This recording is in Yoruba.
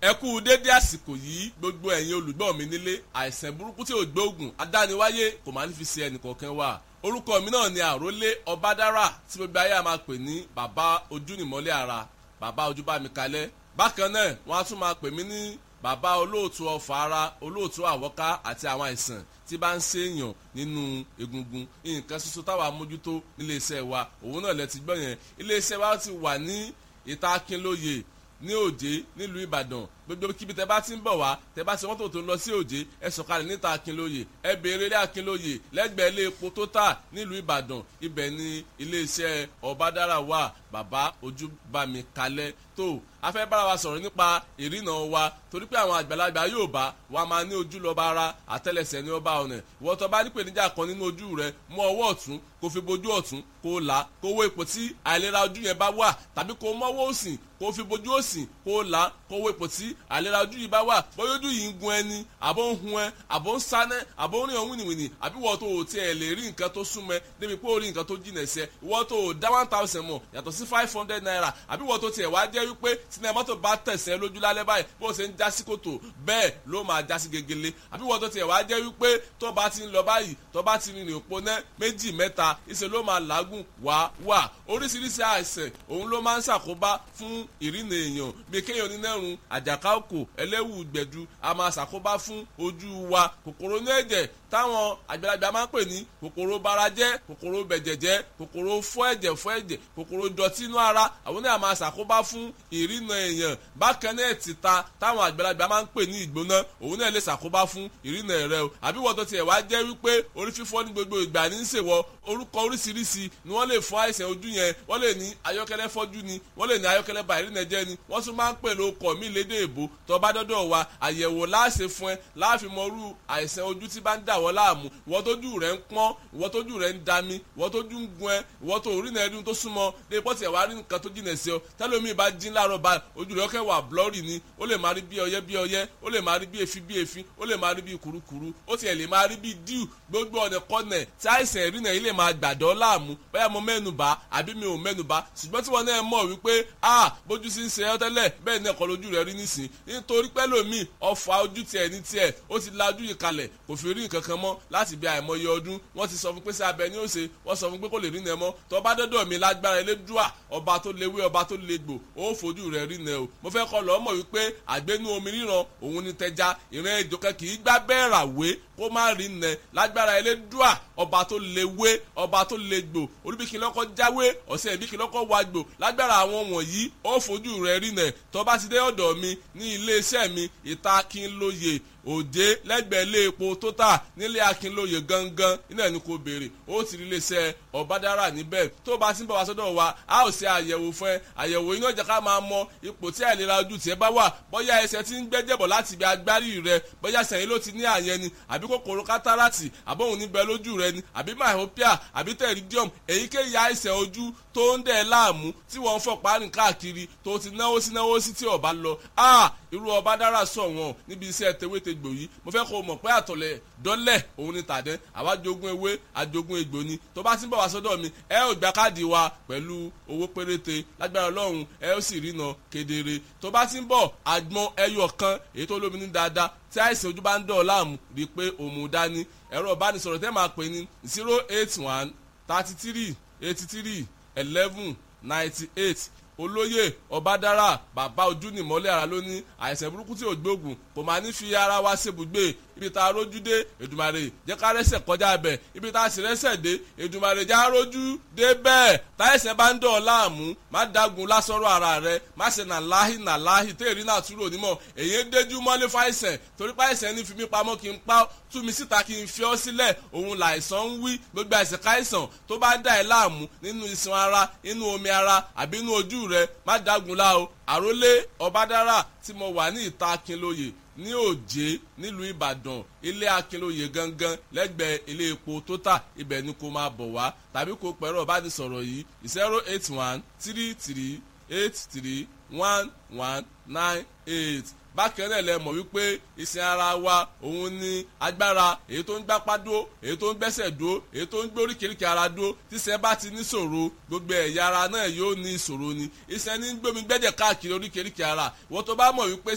ẹ kú dédé àsìkò yìí gbogbo ẹ̀yin olùgbọ́ mi nílé àìsàn burúkú tí ò gbóògùn adániwáyé kò máa ní fi ṣe ẹnìkọ̀ọ̀kan wà orúkọ mi náà ni àrólé ọbádára tí gbogbo ayé a máa pè ní bàbá ojúnìmọ́lẹ̀ ara bàbá ojúbámikalẹ̀ bákan náà wọ́n á tún máa pè mí ní bàbá olóòtú ọfà ara olóòtú àwọ́ká àti àwọn àìsàn tí bá ń ṣèèyàn nínú egungun nǹkan ṣoṣo táwa mójútó níléeṣẹ́ wa òun náà lẹ ti gbọ́ yẹn iléeṣẹ́ wa ti wà ní ìta akínlóye ní òjé nílùú ìbàdàn gbogbo kíbi tẹ bá ti ń bọ̀ wá tẹ bá ṣe mọ́tò tó ń lọ sí òjé ẹ sọ̀kalẹ̀ níta akínlóye ẹ béèrè ilé akínlóye lẹ́gbẹ̀ẹ́ ilé epo tó tà nílùú ìbàdàn ibẹ̀ ni iléeṣẹ́ ọ̀bádára wà bàbá ojúbàmí kalẹ̀ tó a fẹ́ bára wa sọ̀rọ̀ nípa ìrìnà wa torí pé àwọn àgbàlagbà yóò bá wa máa ní ojú lọ́ba ara àtẹ́lẹsẹ̀ ní ọba ọ̀nà ìwọ tó bá nípèníjà kan nínú ojú rẹ mú ọwọ́ ọ̀tún kó fi bojú ọ̀tún kó là kó wo ipò tí àìlera ojú yẹn bá wà tàbí kó mọ́wọ́ òsì kó fi bojú òsì kó là kó wo ipò tí àìlera ojú yìí bá wà bóyá ojú yìí ń gun ẹni àbó ń hun ẹ àbó ń sánẹ́ àbó ń rìn ọ̀hún wìnìwìnì àbí wọ́n tó o tiẹ̀ lè rí nǹkan tó súnmọ́ débi pé o rí nǹkan tó jìnà ẹsẹ̀ ìwọ́n tó o dá one thousand mọ̀ yàtọ̀ sí five hundred naira àbí wọ́n tó tiẹ̀ wá jẹ́ wípé sinimá mọ́tò bá tẹ̀sẹ̀ lójú lálẹ́ báyìí bó ṣe ń já sí kòtò bẹ́ẹ̀ ló máa já sí gegele àbí wọ́n tó tiẹ̀ wá jẹ́ wípé tó bá ti ń lọ báyìí tó bá ti rìnrìn òpó náà méjì mẹ́ta ìṣe ló máa làágùn wá wà oríṣiríṣi àìsàn òun ló máa ń ṣàkóbá fún ìrìnà èèyàn bí kéèyàn onínẹ́rùn àjàká òkò ẹlẹ́wù gbẹ̀du a máa ṣàkóbá fún ojú wa kòkòrò ní ẹ̀jẹ̀ táwọn àgbàlagbà máa ń pè ní kòkòrò barajẹ́ kòkòrò bẹ̀jẹ̀jẹ́ kòkòrò fọ́ ẹ̀jẹ̀ fọ́ ẹ̀jẹ̀ kòkòrò dọ̀tí inú ara àwọn náà máa ṣàkóbá fún ìrìnà èèyàn bákan náà títa táwọn àgbàlagbà máa ń pè ní ìgbóná òun náà lè ṣàkóbá fún ìrìnà rẹ o àbí wọ́n tó tiẹ̀ wá jẹ́ wípé orí fífọ́ ní gbogbo ìgbà ní í ṣèwọ orúkọ oríṣiríṣi ni wọ́n lè fún àìsàn ojú yẹn wọ́n lè ní ayọ́kẹ́lẹ́ fọ́jú ni wọ́n lè ní ayọ́kẹ́lẹ́ ba ìrìnà jẹ́ ni wọ́n tún máa ń pè lóko mí lédè èbó tó bá dọ́dọ̀ wa àyẹ̀wò láàṣẹ fún ẹ láàfin mọ́rú àìsàn ojú tí bá ń dà wọ́n láàmú ìwọ́n tójú rẹ̀ ń pọ́n ìwọ́n tójú rẹ̀ ń dami ìwọ́n tójú ń gun ẹ ìwọ́n tó rí nàẹ́dún tó súnmọ́ dé pọ́tì ẹ̀ wá rí nǹkan tó jìnà sí ọ tẹ́lómi bá jín láàárọ̀ bá ojú rẹ̀ ọkẹ́ wà blọ́ọ̀rì ni ó lè máa rí bí ọyẹ́ bí ọyẹ́ ó lè máa rí bí efi bí efi ó lè máa rí bí kurukuru ó tiẹ̀ lè máa rí bí díù gbogbo ọ̀nà kọ́nẹ̀ tí àìsàn ìrìnà yìí lè máa gbàdọ́ láàmú bóyá mo mẹ́nubà àbí mi ò mẹ́nubà ṣùgbọ́n tí wọ́n náà mọ̀ wípé a bójú sí ń ṣe ọ́ tẹ́lẹ̀ bẹ́ẹ̀ ní ẹ̀kọ́ lójú rẹ̀ rí nísìn nítorí pẹ́ lómi ọ̀fà ojú tiẹ̀ ní tiẹ̀ ó ti la ojú yìí kalẹ̀ kò fi rí nǹkan kan mọ́ láti bí àìmọye ọdún wọ́n ti sọ fún pé sí abẹ ní òsè wọ́n sọ fún pé kò lè rí nẹ mọ́ tó bá dọ́dọ̀ mi lágbára elédùà ọba tó léwé ọba tó légbò ó fojú rẹ̀ rí nẹ o mo fẹ́ kọ́ lọ́ọ́ mọ̀ wípé àgbénú omi ríran òun ni tẹja ìran ejò kan kì í gbá bẹ́ẹ̀ rà wé kó má rí nẹ lágbára elédùà ọba tó léwé ọba tó légbò olúbíkì lọ́kọ́ jáwé ọ̀sẹ̀ ìbíkì lọ́kọ́ wágbò lágbára àwọn wọ̀nyí ó fojú rẹ̀ rí nẹ tó bá ti dé ọ̀dọ̀ mi ní iléeṣẹ́ mi ìta kí n lóye òde lẹ́gbẹ̀ẹ́ ilé epo tó tà nílé akínlóye gangan iná ẹni kò béèrè ó ti rí iléeṣẹ́ ọ̀bádára níbẹ̀ tó bá ti ń bọ̀ wá sọ́dọ̀ wa a ó ṣe àyẹ̀wò fún ẹ àyẹ̀wò iná ìjà ká máa mọ ipò tí àìlera ojú tiẹ̀ bá wà bóyá ẹsẹ̀ ti ń gbẹ́jẹ̀bọ̀ láti ibi agbárí rẹ bóyá sẹ̀yìn ló ti ní àyẹn ni àbí kòkòrò kátàràtì àbóhùn níbẹ̀ lójú rẹ ni àbí myopia àbí pterygium èyíkéyìí àìsàn ojú tó ń dẹ̀ láàmú tí wọ́n ń fọ̀ párin káàkiri tó ti náwó sí náwó sí tí ọba lọ irú ọbádára sọ wọn níbi iṣẹ́ tewétegbò yìí mo fẹ́ kó o mọ̀ pé àtọ̀lẹ̀ dọ́lẹ̀ òun ni tàdẹ́ àwa jogún ewé àjogún egbò ni tó bá ti ń bọ̀ wá sọ́dọ̀ mi ẹ ò gba káàdì wa pẹ̀lú owó péréte lágbára ọlọ́run ẹ ó sì rína kedere tó bá ti ń bọ̀ àgbọn ẹyọ kan èyí tó lómi ní dáadáa tí àìsàn ojú bá ń dọ̀ láàmú rí i pé òun dání ẹ̀rọ ìbánisọ̀rọ̀ tẹ́ máa pè ní zero eight one thirty three eighty three eleven ninety eight olóyè ọbádára bàbá ojú nìmọ́lẹ̀ ara ló ní àìsàn burúkú tí ò gbóògùn kò máa ní fi ara wa ṣèbùgbé ibi tá a rójú dé èdùmàrè jẹ́ ká rẹ́sẹ̀ kọjá bẹ̀ ibi tá a sì rẹ́sẹ̀ dé èdùmàrè já rójú dé bẹ́ẹ̀ táyẹ̀sẹ̀ bá ń dọ̀ láàmú má dagun lásọ̀rọ̀ ara rẹ má ṣe nà láhì nà láhì téèrí náà túrò onímọ̀ èyí ń déjú mọ́lé fáìsẹ̀ torí fáìsẹ̀ ní fi mí pamọ́ kí n pa tú mi síta kí n fi ọ́ sílẹ̀ òun làìsàn ń wí gbogbo àìsàn káìsàn tó bá dà ẹ́ láàmú nínú iṣan ara inú omi ara àbí inú ojú rẹ má dagun lá o àrólé ọbádára tí mo wà ní ìta akínlóye ní òjé nílùú ìbàdàn ilé akínlóye gangan lẹ́gbẹ̀ẹ́ ilé epo tótà ibẹ̀ ni kò máa bọ̀ wá tàbí kò pẹ̀rọ ìbánisọ̀rọ̀ yìí zero eight one three three eight three one one nine eight bákan náà lẹ mọ̀ wípé ìsìn ara wa òun ni agbára èyí tó ń gbápá dúró èyí tó ń gbẹ́sẹ̀ dúró èyí tó ń gbé oríkèéríkèé ara dúró tíṣẹ́ bá ti níṣòro gbogbo ẹ̀yà ara náà yóò ní ìṣòro ni ìsìn ní gbómi gbẹ́jẹ̀ káàkiri oríkèéríkèé ara wọ́n tó bá mọ̀ wípé